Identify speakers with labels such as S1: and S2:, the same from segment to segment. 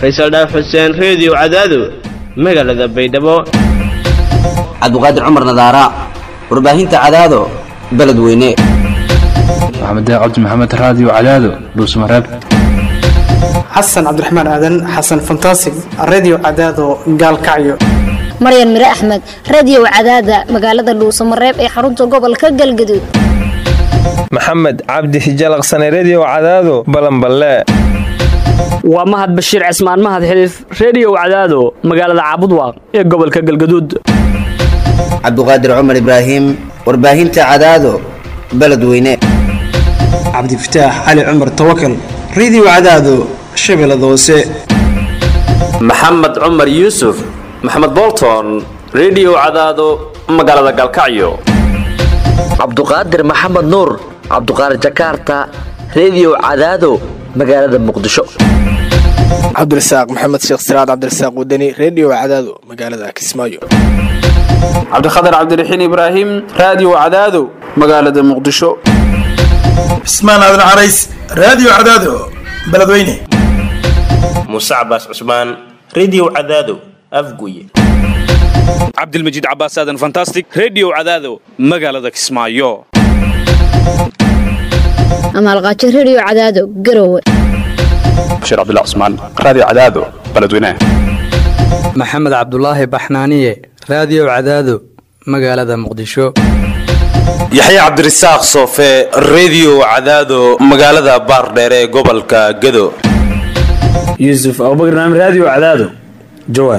S1: faysal dhaaf xuseen reediyo cadaado magaalada baydhabo
S2: cabdiqaadir cumar nadaara warbaahinta cadaado beledweyne
S3: maxamed cabdi maxamed raadiyo cadaado dhuusmareeb
S4: xasan cabdiraxmaan aadan xasan fantasig redio cadaado gaalkacyo
S5: maryan mire axmed radiyow cadaada magaalada dhuusamareeb ee xarunta gobolka galgaduud
S6: maxamed cabdi hijalaqsane rediyo cadaado balanballe
S7: waa mahad bashiir cismaan mahad xiliif reediyow cadaado magaalada caabudwaaq ee gobolka galgaduud
S2: cabdiqaadir cumar ibraahim warbaahinta cadaado beledweyne
S4: cabdifataax cali cumar tawakal redio cadaado shabeellada hoose
S8: maxamed cumar yuusuf maxamed bolton rediyo cadaado magaalada galkacyo
S9: cabduqaadir maxamed nuur cabduqaadir jakaarta rediyo cadaado magaalada muqdisho
S10: cabdirasaaq maxamed sheekh siraad cabdirasaaq wadani rediyo cadaado magaalada kismaayo
S11: cabdikhatar cabdiraxiin ibraahim raadiyo cadaado magaalada muqdisho
S12: cismaan aadan carays raadiyo cadaado beledweyne
S13: muuse cabaas cusmaan rediyo cadaado afguye
S14: cabdilmajiid cabaas aadan fantastic rediyo cadaado magaalada kismaayo
S5: amaalqaajo rediyo cadaado garowe
S3: bashiir cabdilla cusmaan raadiyo cadaado beledweyne
S15: maxamed cabdulaahi baxnaaniye raadiyo cadaado magaalada muqdisho
S16: yaxya cabdirasaaq soofe rediyo cadaado magaalada baardheere ee gobolka gado
S17: yuusuf abubakar naam raadiyo cadaado jawaar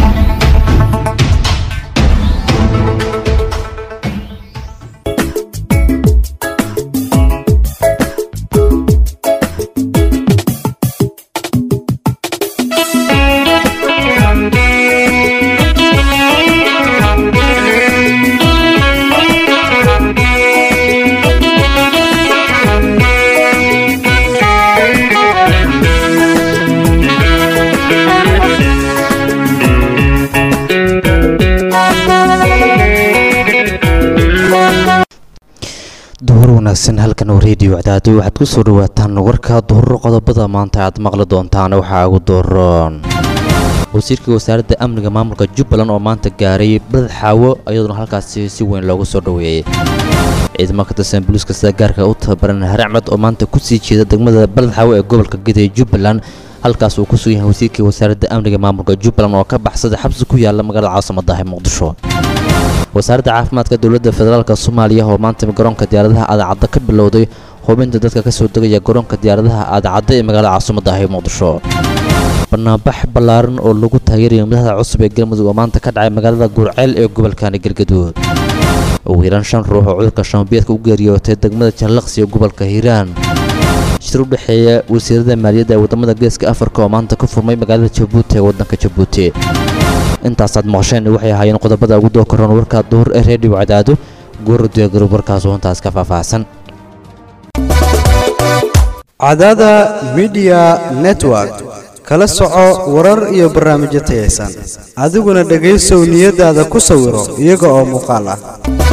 S18: wanaagsan halkan oo reediyo cadaado waxaad ku soo dhawaataan warka duhuro qodobada maanta aad maqli doontaan waxaa ugu dooron wasiirka wasaaradda amniga maamulka jubbaland oo maanta gaaray badad xaawo iyadoona halkaasi si weyn loogu soo dhoweeyey ciidamo ka tirsan booliiska sida gaarka u tababaran haracmed oo maanta kusii jeeda degmada balad xaawo ee gobolka gaday jubbaland halkaas uu ku sugan yahay wasiirka wasaaradda amniga maamulka jubbaland oo ka baxsaday xabsi ku yaala magaalada caasimada ee muqdisho wasaaradda caafimaadka dowladda federaalk soomaaliya oo maanta garoonka diyaaradaha aadacadda ka bilowday hubinta dadka ka soo degaya garoonka diyaaradaha aadacadda ee magaalada caasimada ah ee muqdisho banaanbax ballaaran oo lagu taageeraya madaxda cusub ee galmudug oo maanta ka dhacay magaalada guurceel ee gobolkani galgaduud ugu yaraan shan ruux oo cudurka shambiyeedka u geeriyootay degmada jallaqsi ee gobolka hiiraan shir u dhexeeya wasiirada maaliyadda ee wadamada geeska afrika oo maanta ka furmay magaalada jabuuti ee waddanka jabuuti intaasaad maqasheen waxay ahaayeen qodobada ugu doo koran warka duhur ee reediyo cadaado gooradiyo garub warkaas oo intaas ka faahfaahsan
S19: cadaada midiya network kala soco warar iyo barnaamijyo tayaysan adiguna dhegaysow niyadaada ku sawiro iyaga oo muuqaal ah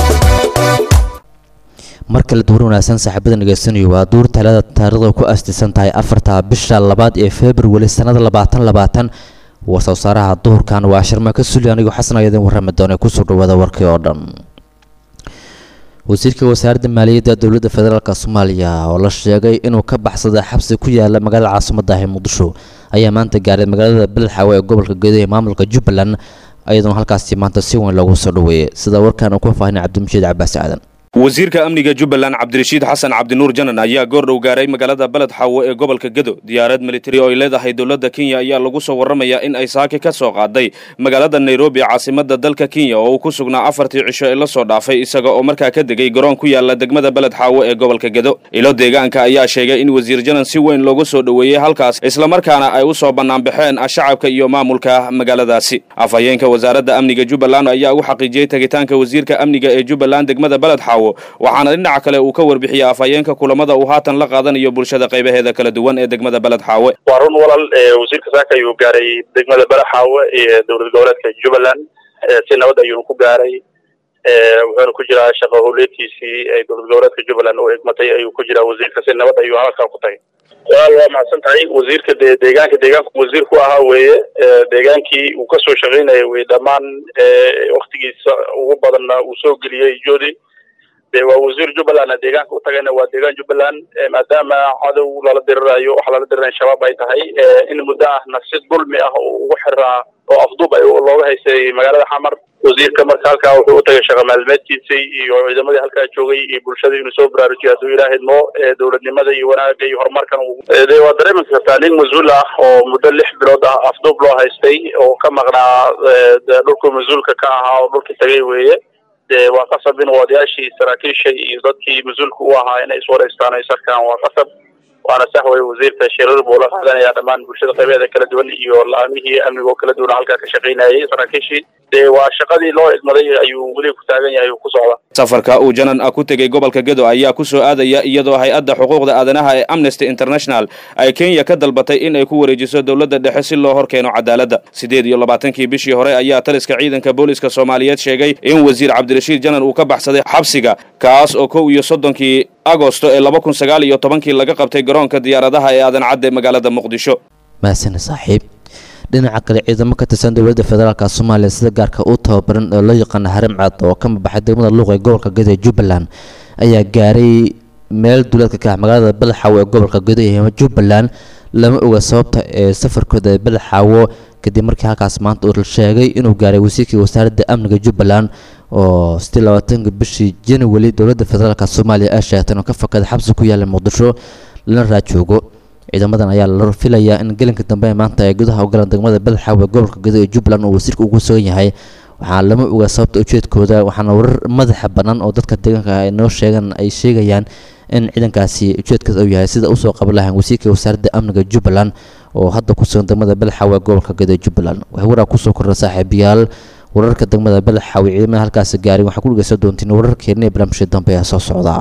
S18: mar kale duur wanaagsan saaxiibada dhegaysanayo waa duur talada taariikhda ku aastaysan tahay afarta bisha labaad ee februari sannada labaatan labaatan war soo saaraha duhurkan waa sharmaka suli anigoo xasan ayaa idin warrami doona kusoo dhawaada warkii oo dhan wasiirka wasaaradda maaliyadda dowladda federaalk soomaaliya oo la sheegay inuu ka baxsaday xabsi ku yaala magaalada caasimada ah ee muqdisho ayaa maanta gaaray magaalada beledxaawe ee gobolka gedo ee maamulka jubbaland iyadoona halkaasi maanta si weyn loogu soo dhoweeyey sida warkaan uu ku faahinay cabdimashiid cabaas aadan
S14: wasiirka amniga jubbaland cabdirashiid xasan cabdinuur janan ayaa goordhow gaaray magaalada beled xaawo ee gobolka gedo diyaarad militari oo ay leedahay dowladda kenya ayaa lagu soo warramayaa in ay saaki ka soo qaaday magaalada nairobi caasimada dalka kenya oo uu ku sugnaa afartii cisho ee la soo dhaafay isaga oo markaa ka degay garoon ku yaala degmada beled xaawo ee gobolka gedo ilo deegaanka ayaa sheegay in wasiir janan si weyn loogu soo dhoweeyey halkaas islamarkaana ay u soo bannaanbaxeen shacabka iyo maamulka magaaladaasi afhayeenka wasaaradda amniga jubbaland ayaa ugu xaqiijiyey tegitaanka wasiirka amniga ee jubbaland degmada beled xaawo waxaana dhinaca kale uu ka warbixiyey afhayeenka kulamada uu haatan la qaadanayo bulshada qaybaheeda kala duwan ee degmada beled xaawe
S20: waa run walal wasiirka saaka ayuu gaaray degmada beled xaawe iyo dowlad goboleedka jubbaland si nabad ayuunu ku gaaray wuxuuna ku jiraa shaqo howleedkiisii ee dowlad goboleedka jubbaland oo egmatay ayuu ku jiraa wasiirka si nabad ayuu halkaa ku tagay walaal waa mahadsan tahay wasiirka de deegaanka deegaanku wasiir ku ahaa weeye deegaankii uu kasoo shaqaynaya weye dhammaan waktigiisa ugu badanna uu soo geliyey jodi de waa wasiir jubbalandna deegaanka u tagayna waa deegaan jubbaland maadaama cadow lala dirirayo waxa lala dirirayo shabaab ay tahay in muddo ahna si dulmi ah oo ugu xiraa oo afduub ay looga haystay magaalada xamar wasiirka marka halkaa wuxuu u tagay shaqa maalmeedkiisii iyo ciidamadii halkaa joogay iyo bulshada inuu soo baraarujiyo hadduu ilaahay mo dowladnimada iyo wanaaga iyo horumarkan de waa dareemi kartaa nin mas-uul ah oo muddo lix bilood ah afduub loo haystay oo ka maqnaa dhulku mas-uulka ka ahaa oo dhulkii tagay weeye de waa qasab in odayaashii saraakiisha iyo dadkii mas-uulka u ahaa inay iswareystaan ay sarkaan waa qasab waana sax weye wasiirka shirar buu la qaadanaya dhammaan bulshada qaybeeda kala duwan iyo la-aamihii amniga oo kala duwan halkaa ka shaqaynayay saraakiishii de waa shaqadii loo idmaday ayuu weli ku taagan yahay ku socda
S14: safarka uu janan ah ku tegey gobolka gedo ayaa ku soo aadaya iyadoo hay-adda xuquuqda aadanaha ee amnesty international ay kenya ka dalbatay in ay ku wareejiso dowladda dhexe si loo horkeeno cadaaladda siddeed iyo labaatankii bishii hore ayaa taliska ciidanka booliska soomaaliyeed sheegay in wasiir cabdirashiid janan uu ka baxsaday xabsiga kaas oo kow iyo soddonkii agosto ee laba kun sagaal iyo tobankii laga qabtay garoonka diyaaradaha ee aadan cadde magaalada muqdisho
S18: mahasane saaxiib dhinaca kale ciidamo ka tirsan dowladda federaalk soomaaliya sida gaarka u tababaran oo loo yaqaana harim cad oo ka mabaxay degmada luuq ee gobolka gedo ee jubbaland ayaa gaaray meel duleedka ka ah magaalada badaxaawo ee gobolka gedo ee jubbaland lama oga sababta ee safarkooda ee badaxaawo kadib markii halkaas maanta uu sheegay inuu gaaray wasiirkii wasaaradda amniga jubbaland oo sidii labaatanka bishii january dowladda federaalk soomaaliya ay sheegtay inuu ka fakada xabsi ku yaala muqdisho lana raajoogo ciidamadan ayaa la filayaa in gelinka dambe ee maanta ay gudaha u galaan degmada badaxaawe gobolka gedo ee jubbaland uu wasiirka ugu sugan yahay waxaa lama oga sababta ujeedkooda waxaana warar madaxa bannaan oo dadka deegaanka ay noo sheegaan ay sheegayaan in ciidankaasi ujeedkaas uu yahay sida usoo qaban lahaan wasiirka wasaaradda amniga jubbaland oo hadda ku sugan degmada badaxaawe gobolka gedo ee jubbaland waxay waraa kusoo kordha saaxiibayaal wararka degmada badaxaawe ciidamada halkaasi gaarin waxaa ku dhegeysan doontiin wararkeena ee barnaamijka dambe ee soo socda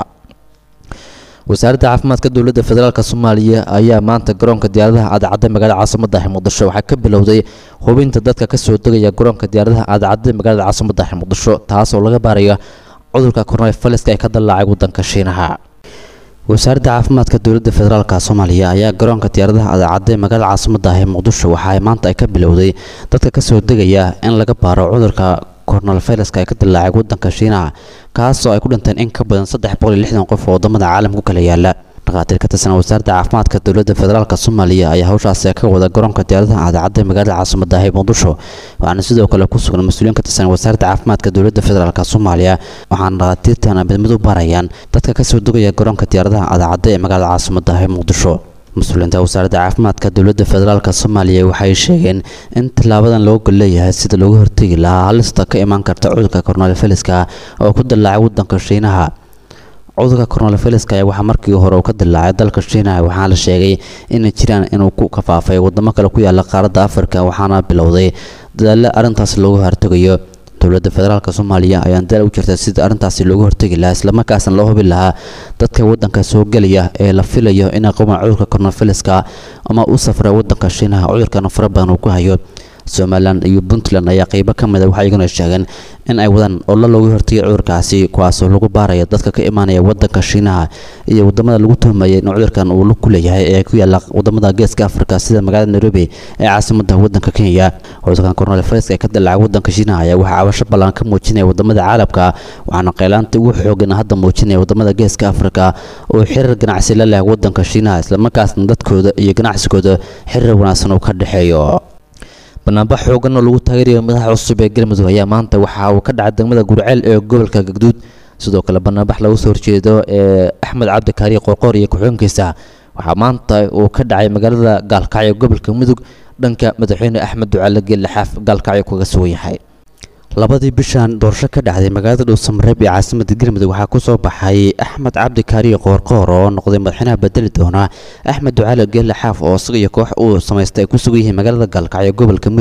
S18: wasaaradda caafimaadka dowladda federaalk soomaaliya ayaa maanta garoonka diyaaradaha aadacadda magaalada caasimada muqdisho waxaa ka bilowday hubinta dadka kasoo degaya garoonka diyaaradaha aadacadda magaalada caasimada muqdisho taas oo laga baaraya cudurka coronaviruska ee ka dallaacay wadanka shiinaha wasaaradda caafimaadka dowladda federaalk soomaaliya ayaa garoonka diyaaradaha aadacadda ee magaalada caasimada ee muqdisho waxa maanta ay ka bilowday dadka kasoo degaya in laga baaro cudurka coronaviruska ee ka dillaacay wadanka shiinaha kaasoo ay ku dhinteen in ka badan saddex boqol iyo lixdan qof oo wadamada caalamka ku kala yaala dhakhaatiir ka tirsan wasaaradda caafimaadka dowladda federaalk soomaaliya ayaa hawshaasi ka wada garoonka diyaaradaha aadacadda magaalada caasimada ee muqdisho waxaana sidoo kale ku sugan mas-uuliyiin ka tirsan wasaaradda caafimaadka dowladda federaalk soomaaliya waxaana dhakhaatiirtan midmid u barayaan dadka kasoo degaya garoonka diyaaradaha aadacadda ee magaalada caasimada ee muqdisho mas-uuliyiinta wasaaradda caafimaadka dowladda federaalk soomaaliya waxay sheegeen in tillaabadan loo gol leeyahay sida looga hortegi lahaa halista ka imaan karta cudurka coronaviruska oo ku dillaacay wadanka shiinaha cudurka coronaviruska ayaa waxaa markii hore uu ka dillaacay dalka shiinaha waxaana la sheegay inay jiraan inuu ku kafaafay wadamo kale ku yaala qaaradda afrika waxaana bilowday dadaalo arrintaas looga hortegayo dowladda federaalk soomaaliya ayaan dal u jirta sida arrintaasi looga hortegi lahaa islamarkaasna loo hubi lahaa dadka wadanka soo gelaya ee la filayo inay qabaan cudurka coronaviruska ama u safra wadanka shiinaha cudurkana fara badan uu ku hayo somalilan iyo puntland ayaa qeybo ka mid a waxay iguna sheegeen in ay wadaan ollo looga hortegay cudurkaasi kuwaasoo lagu baaraya dadka ka imaanaya wadanka shiinaha iyo wadamada lagu tuhmayay in cudurkan uu ku leeyahay ee ku yaala wadamada geeska afrika sida magaalada nairobi ee caasimada wadanka kenya cudurkan coronavirus ee ka dilaacay wadanka shiinaha ayaa waxaa cabasho ballan ka muujinaya wadamada caalamka waxaana qeylaanta ugu xoogan hadda muujinaya wadamada geeska afrika oo xiriir ganacsi la leh wadanka shiinaha islamarkaasna dadkooda iyo ganacsigooda xiriir wanaagsan uu ka dhexeeyo banaanbax xoogan oo lagu taageerayo madaxa cusub ee galmudug ayaa maanta waxa uu ka dhacay degmada gurceel ee gobolka gagduud sidoo kale banaanbax lagu soo horjeedo ee axmed cabdi kaariye qoorqoor iyo ku-xigeenkiisa waxaa maanta uu ka dhacay magaalada gaalkacyo gobolka mudug dhanka madaxweyne axmed ducaale geelle xaaf gaalkacyo kaga sugan yahay labadii bishan doorasho ka dhacday magaalada dhuusamareeb ee caasimada galmudug waxaa kusoo baxay axmed cabdi kaariye qoorqoor oo noqday madaxweynaha bedeli doona axmed ducaale geelle xaaf oo isaga iyo koox uu samaystay ay ku sugan yihiin magaalada gaalkacyo gobolka mudug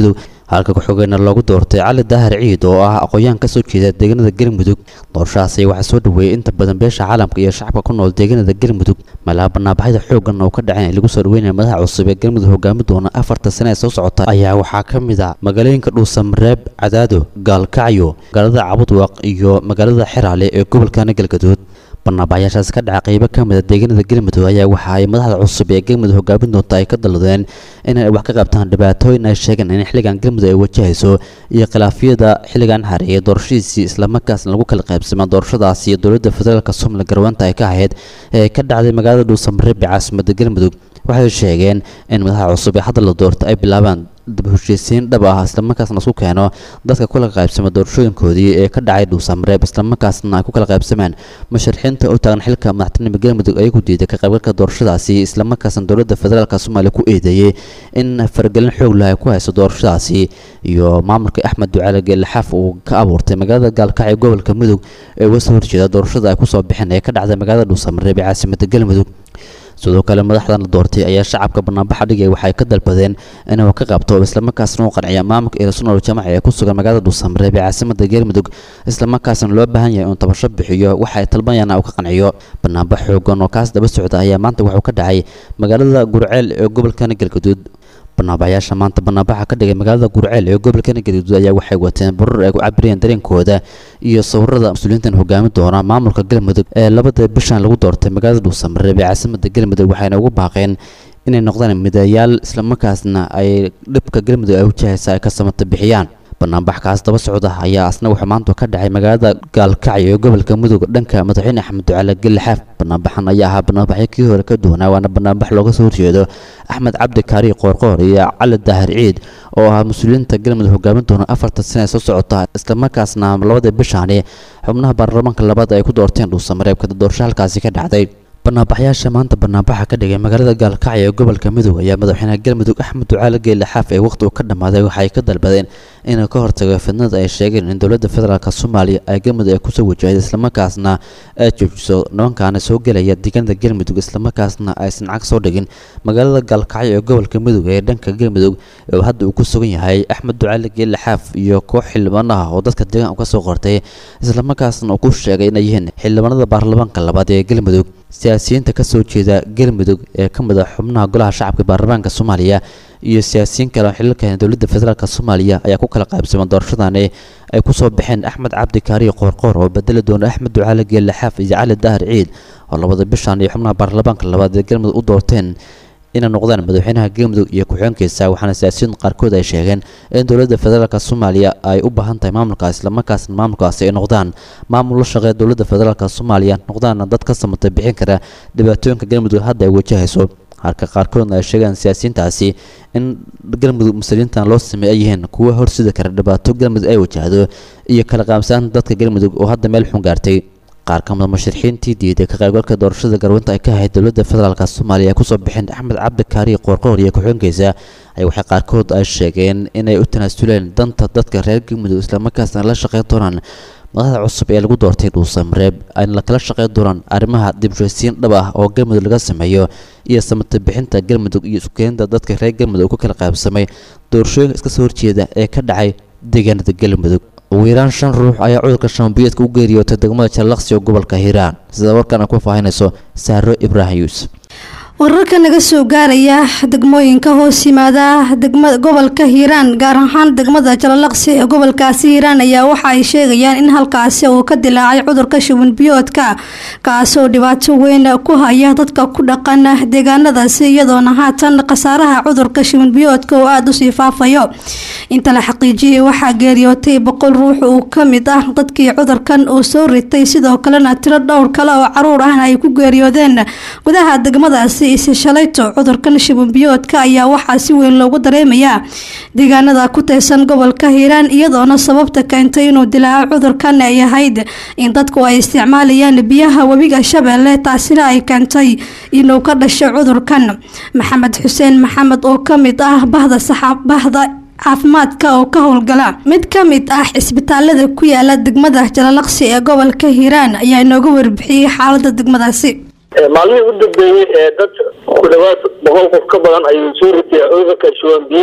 S18: halka ku-xigeenna loogu doortay cali daahir ciid oo ah aqoon-yahan kasoo jeeda deegaanada galmudug doorashadaasi waxaa soo dhaweeyey inta badan beesha caalamka iyo shacabka ku nool deegaanada galmudug meelaha banaabaxyada xooggan oo ka dhaceen lagu soo dhaweynaya madaxa cusub ee galmudug hogaami doona afarta sane ee soo socota ayaa waxaa ka mid a magaalooyinka dhuusamareeb cadaado gaalkacyo magaalada cabudwaq iyo magaalada xeraale ee gobolkana galgaduud banaabaxyaashaas ka dhaca qeybo ka mida deegaanada galmudug ayaa waxa ay madaxda cusub ee galmudug hogaamin doonta ay ka dalladeen inay wax ka qabtaan dhibaatooyin ay sheegeen in xilligan galmudug ay wajahayso iyo khilaafyada xilligan hareeyay doorashadiisii islamarkaasna lagu kala qaybsama doorashadaasi iyo dowladda federaalk somalilan garweynta ay ka ahayd ee ka dhacday magaalada dhuusamareeb ee caasimada galmudug waxay sheegeen in madaxa cusub ee hadda la doorta ay bilaabaan dib heshiisiin dhab ah islamarkaasna isku keeno dadka kula qaybsama doorashooyinkoodii ee ka dhacay dhuusamareeb islamarkaasna ay ku kala qaybsameen musharaxiinta u taagan xilka madaxtinima galmudug ayagu diiday ka qaybgalka doorashadaasi islamarkaasna dowladda federaalk soomaaliya ku eedeeyey in faragelin xoog leh ay ku hayso doorashadaasi iyo maamulka axmed ducaale geelaxaaf uu ka abuurtay magaalada gaalkacyo gobolka mudug ee uga soo horjeeda doorashada ay kusoo bixeen ee ka dhacday magaalada dhuusamareeb ee caasimada galmudug sidoo kale madaxdan la doortay ayaa shacabka banaanbaxa dhigay waxay ka dalbadeen inuu ka qabto islamarkaasna u qanciya maamulka eelasunol jamaca ee ku sugan magaalada dhuusamareeb ee caasimada galmudug islamarkaasna loo baahan yahay inuu tabasho bixiyo waxa ay talbanayaan uu ka qanciyo banaanbax xoogan oo kaas daba socda ayaa maanta wuxuu ka dhacay magaalada gurceel ee gobolkana galgaduud banaabaxyaasha maanta banaabaxa ka dhigay magaalada gurceel ee gobolkana galgaduud ayaa waxay wateen barar ay ku cabirayeen dareenkooda iyo sawirada mas-uuliyiintan hogaami doona maamulka galmudug ee labada bishan lagu doortay magaalada dhuusamareeb ee caasimada galmudug waxayna ugu baaqeen inay noqdaan midayaal islamarkaasna ay dhibka galmudug ay wajahaysa ay ka samata bixiyaan banaanbax kaas daba socda ayaa asna wuxuu maanta ka dhacay magaalada gaalkacyo ee gobolka mudug dhanka madaxweyne axmed ducaale gelaxaaf banaanbaxan ayaa ahaa banaanbaxyo kii hore ka duwanaa waana banaanbax looga soo horjeedo axmed cabdi kaari qoorqoor iyo cali daahir ciid oo ahaa mas-uuliyiinta galmudug hogaamin doona afartan sane ee soo socota islamarkaasna labada bishaani xubnaha baarlamaanka labaad ay ku doorteen dhuusamareeb kadib doorasho halkaasi ka dhacday banaabaxyaasha maanta banaanbaxa ka dhigay magaalada gaalkacyo ee gobolka mudug ayaa madaxweynaha galmudug axmed ducaale geelle xaaf ee waqti uu ka dhammaaday waxay ka dalbadeen inuu ka hortago fidnada ay sheegeen in dowladda federaalk soomaaliya ay galmudug ay kusoo wajahday islamarkaasna ay joojiso nimankaana soo gelaya deegaanada galmudug islamarkaasna aysan cag soo dhigin magaalada gaalkacyo ee gobolka mudug ee dhanka galmudug oo hadda uu ku sugan yahay axmed ducaale geelle xaaf iyo koox xildhibaanaha oo dadka deegaanka kasoo qortay islamarkaasna uu ku sheegay inay yihiin xildhibaanada baarlamaanka labaad ee galmudug siyaasiyiinta ka soo jeeda galmudug ee ka mid a xubnaha golaha shacabka baarlamaanka soomaaliya iyo siyaasiyiin kale oo xiliilka dowladda federaalk soomaaliya ayaa ku kala qaybsamay doorashadani ay kusoo baxeen axmed cabdi kaariyo qoorqoor oo bedeli doona axmed ducaale geelle xaaf iyo cali daahir ciid oo labada bishan iyo xubnaha baarlamaanka labaad ee galmudug u doorteen inay noqdaan madaxweynaha galmudug iyo ku-xigeenkiisa waxaana siyaasiyiin qaarkood ay sheegeen in dowladda federaalk soomaaliya ay u baahan tahay maamulkaas islamarkaasna maamulkaasi ay noqdaan maamul la shaqeeya dowladda federaalk soomaaliya noqdaana dad ka samata bixin kara dhibaatooyinka galmudug hadda ay wajahayso halka qaarkoodna ay sheegaan siyaasiyiintaasi in galmudug muslimiintan loo sameey ay yihiin kuwa horsidi kara dhibaato galmudug ay wajahdo iyo kala qaabsaan dadka galmudug oo hadda meel xun gaartay qaar ka mida musharixiintii diiday ka qaybgalka doorashada garweynta ay ka ahayd dowladda federaalk soomaaliya kusoo bixeen axmed cabdi kaari qoorqoor iyo ku-xigeenkiisa ay waxay qaarkood ay sheegeen inay u tanaasuleen danta dadka reer galmudug islamarkaasna la shaqeyn doonaan madaxda cusub ee lagu doortay dhuusamareeb ayna la kala shaqeyn doonaan arrimaha dibshaysiin dhab ah oo galmudug laga sameeyo iyo samata bixinta galmudug iyo isukeenida dadka reer galmudug ku kala qaybsamay doorashooyinka iska soo horjeeda ee ka dhacay deegaanada galmudug ugu yaraan shan ruux ayaa cudurka shambiyeedka u geeriyootay degmada jallaqsi oo gobolka hiiraan sida warkan ay ku faahinayso saaro ibraahim yuusuf
S21: wararka naga soo gaaraya degmooyinka hoos yimaada degmada gobolka hiiraan gaar ahaan degmada jalalaqsi ee gobolkaasi hiiraan ayaa waxa ay sheegayaan in halkaasi uu ka dilaacay cudurka shuban biyoodka kaasoo dhibaato weyn ku haya dadka ku dhaqan deegaanadaasi iyadoona haatan khasaaraha cudurka shuban biyoodka oo aada usii faafayo inta la xaqiijiyay waxaa geeriyootay boqol ruux uu kamid ah dadkii cudurkan uu soo ritay sidoo kalena tiro dhowr kale oo caruur ahna ay ku geeriyoodeen gudaha degmadaasi ise shalayto cudurkan shubanbiyoodka ayaa waxaa si weyn loogu dareemayaa deegaanada ku tirsan gobolka hiiraan iyadoona sababta keentay inuu dilaaco cudurkan ay ahayd in dadku ay isticmaalayaan biyaha webiga shabeelle taasina ay keentay inuu ka dhasho cudurkan maxamed xuseen maxamed oo kamid ah bahda saxaabahda caafimaadka oo ka howlgala mid ka mid ah cisbitaalada ku yaala degmada jalalaqsi ee gobolka hiiraan ayaa inooga warbixiyey xaalada degmadaasi
S20: maalmihii u dambeeyey ee dad ku dhawaad boqol qof ka badan ayuu soo ritay cudurka shuban biyeedka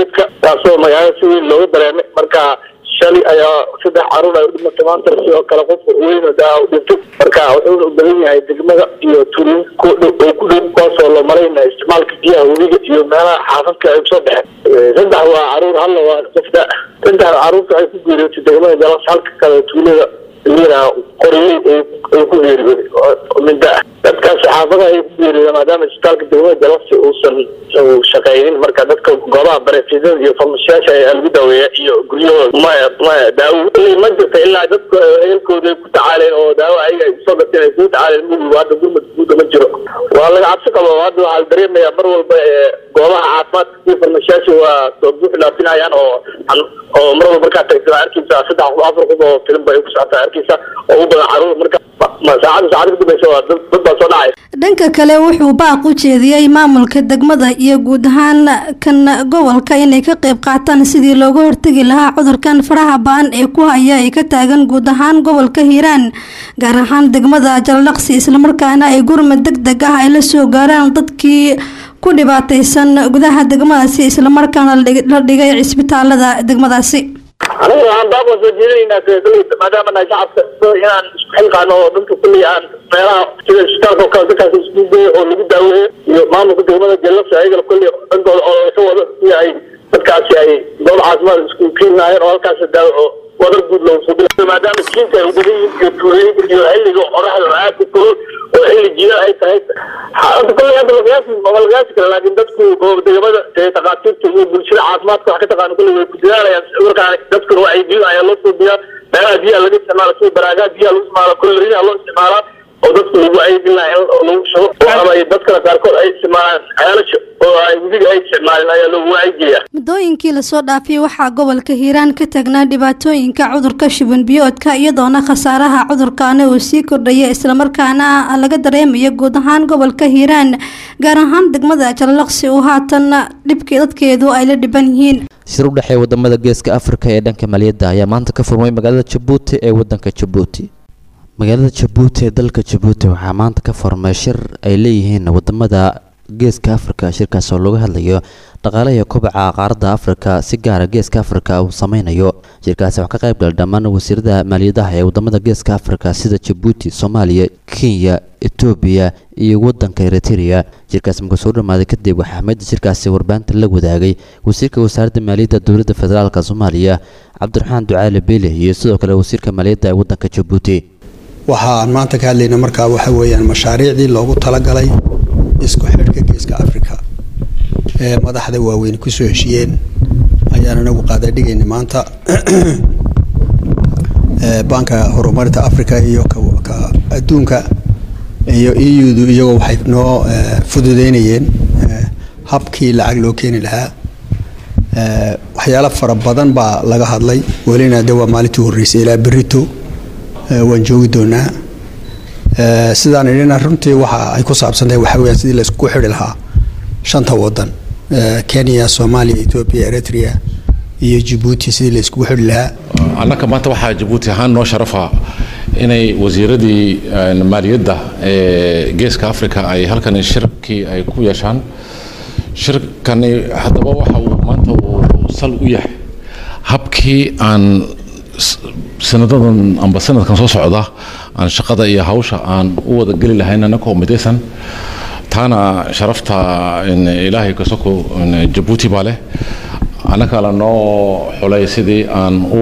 S20: taasoo magaalada si weyn looga dareemay marka shalay ayaa saddex caruur ay u dhimatay maanta sidoo kale qof weyn oo daa u dhintay marka wuxuuna u badan yahay degmada iyo tuulooyin ku dhow oo ku dhow kuwaasoo la marayna isticmaalka biyaha webiga iyo meelaha xaafadka ay kusoo baxeen saddex waa caruur halla waa qof da saddex caruurta ay ku geeriyootay degmada jalas halka kale tuulada liina qoriyey ay ku geeriyooday oo minda ah dadkaas xaafadaha ay ku geeriyooda maadaama isbitaalka degmada jalasi uusan uu shaqeynin marka dadka goobaha bareefidada iyo farmashiyaasha ayaa lagu daaweeya iyo guryahooda maya maya daawo ma jirta ilaa dadka ehelkooda ay ku tacaaleen oo daawo ayaga ay usoo gateen ay kugu tacaaleen mugiga hadda gurmad guuda ma jiro waa laga cabsi qabo hadda waxaa la dareemayaa mar walba ee goobaha caafimaadka iyo farmashiyaasha waa soo buux dhaafinayaan oo oo mar walba markaa tagtaa arkeysa saddex qof afar qof oo filim bay ku socotaa arkeysa oo u badan caruur marka saacada saacada ka dambaysa waa dad dad baa soo dhacay
S21: dhanka kale wuxuu baaq u jeediyey maamulka degmada iyo guud ahaan kan gobolka inay ka qayb qaataan sidii looga hortegi lahaa cudurkan faraha ba-an ee ku haya ay ka taagan guud ahaan gobolka hiiraan gaar ahaan degmada jallaqsi islamarkaana ay gurmad deg deg ah ay la soo gaaraan dadkii ku dhibaataysan gudaha degmadaasi islamarkaana la dhigay cisbitaalada degmadaasi
S20: aniga waxaan baab soo jeedinaynaa kuley maadaama nahay shacabka inaan isku xilqaano oo dadka kuley aan meelaha sida isbitaalka oo kale dadkaas isku geeyo oo lagu daaweeyo iyo maamulka degmada jalasa ayagana kuley dhankooda oo ka wado si ay dadkaasi ay goob caafimaad isku keenaayeen oo halkaas daawo oo wadar guud loogu soo bila maadaama jiinta ay ubadan yihiin iyo tuulooyinka iyo xilliga qoraxda oo aad u kulul oo xilli jiila ay tahay hadda kuley hadda lagaasi ma lagaasi kara laakiin dadku goob degmada ee takhaatiirta iyo bulshada caafimaadka wax ka taqaano kuley way ku dadaalayaan markaa dadkuna waa ay biyo ayaa loo suubiyaa meelaha biyaha laga isticmaala sida baraagaha biyaha lagu isticmaala kolorinaha loo isticmaalaa oo dadku lagu aydin lahaa in lagu shubo oo ama ay dadkana qaarkood ay isticmaalaan ceelasha oo ay webiga ay isticmaalin ayaa loogu wacyigeeyaa
S21: muddooyinkii lasoo dhaafiyay waxaa gobolka hiiraan ka taagnaa dhibaatooyinka cudurka shuban biyoodka iyadoona khasaaraha cudurkaana uu sii kordhaya islamarkaana laga dareemayo guud ahaan gobolka hiiraan gaar ahaan degmada jallaqsi uu haatan dhibkii dadkeedu ay la dhiban yihiin
S18: shir u dhexeeya wadamada geeska afrika ee dhanka maaliyadda ayaa maanta ka furmay magaalada jabuuti ee wadanka jabuuti magaalada jabuuti ee dalka jabuuti waxaa maanta ka furmay shir ay leeyihiin wadamada geeska afrika shirkaas oo looga hadlayo dhaqaalaha kobaca qaaradda afrika si gaara geeska afrika uu sameynayo shirkaasi waxaa ka qayb galay dhammaan wasiirada maaliyadaha ee wadamada geeska afrika sida jabuuti soomaaliya kenya etoobiya iyo wadanka eritrea shirkaasi markuu soo dhamaaday kadib waxaa ahmiyadda shirkaasi warbaahinta la wadaagay wasiirka wasaaradda maaliyadda dowladda federaalk soomaaliya cabdiraxmaan ducaale beele iyo sidoo kale wasiirka maaliyadda ee wadanka jabuuti
S1: waxa aan maanta ka hadlayna markaa waxa weeyaan mashaariicdii loogu talagalay isku xidhka geeska africa ee madaxda waaweyn kusoo heshiyeen ayaan anagu qaadadhigayna maanta banka horumarinta africa iyo ka adduunka iyo eudu iyagoo waxay noo fududeynayeen habkii lacag loo keeni lahaa waxyaalo fara badan baa laga hadlay welina de waa maalintii horreysay ilaa berito waan joogi doonaa sidaan idhina runtii waxa ay ku saabsantahay waxa weyaan sidii laysku xidhi lahaa shanta wadan kenya soomaaliya etoobiya eritrea iyo jabuuti sidii layskugu xidhi lahaa
S22: annaka maanta waxaa jabuuti ahaan noo sharafa inay wasiiradii maaliyadda ee geeska africa ay halkan shirkii ay ku yeeshaan shirkani haddaba waxa uu maanta uu sal u yahay habkii aan sanadadan amba sanadkan soo socda aan shaqada iyo hawsha aan u wada geli lahayn anakoo midaysan taana sharafta ilaahay kasoko jabuuti baa leh annaka la noo xulay sidii aan u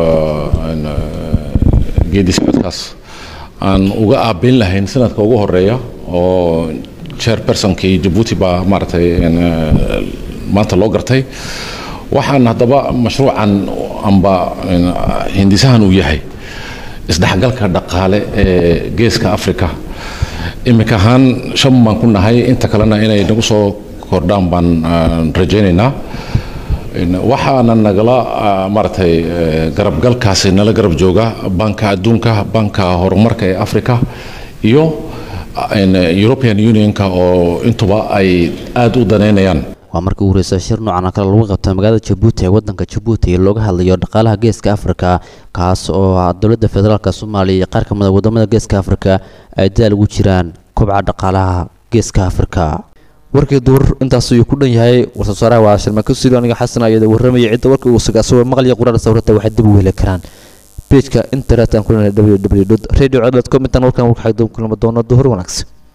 S22: geedi socodkaas aan uga aabeyn lahayn sanadka ugu horeeya oo chairpersonkii jabuuti baa maaragtay maanta loo gartay waxaan haddaba mashruucan amba hindisahan uu yahay isdhexgalka dhaqaale ee geeska africa iminka ahaan shan baan ku nahay inta kalena inay nagu soo kordhaan baan rajaynaynaa waxaana nagala maaragtay garabgalkaasi nala garab jooga banka adduunka banka horumarka ee africa iyo european unionka oo intuba ay aada u daneynayaan
S18: waa markii ugu horeysa shir noocan oo kale lagu qabtay magaalada jabuuti ee wadanka jabuuti looga hadlayo dhaqaalaha geeska afrika kaas oo dowladda federaalk soomaaliya iyo qaar ka mid a wadamada geeska afrika ay dadaal ugu jiraan kobca dhaqaalaha geeska afrika warkii duur intaas ayuu ku dhan yahay war-soosaaraha waa sharmako siro aniga xasan ayada warramaya cidda warka uu sugaa asagoo maqliya quraar sawirata waxay dib u heli karaan pageka internet aan ku leenahay www radio com intaan warkan warka xagdoon kulama doono duhur wanaagsan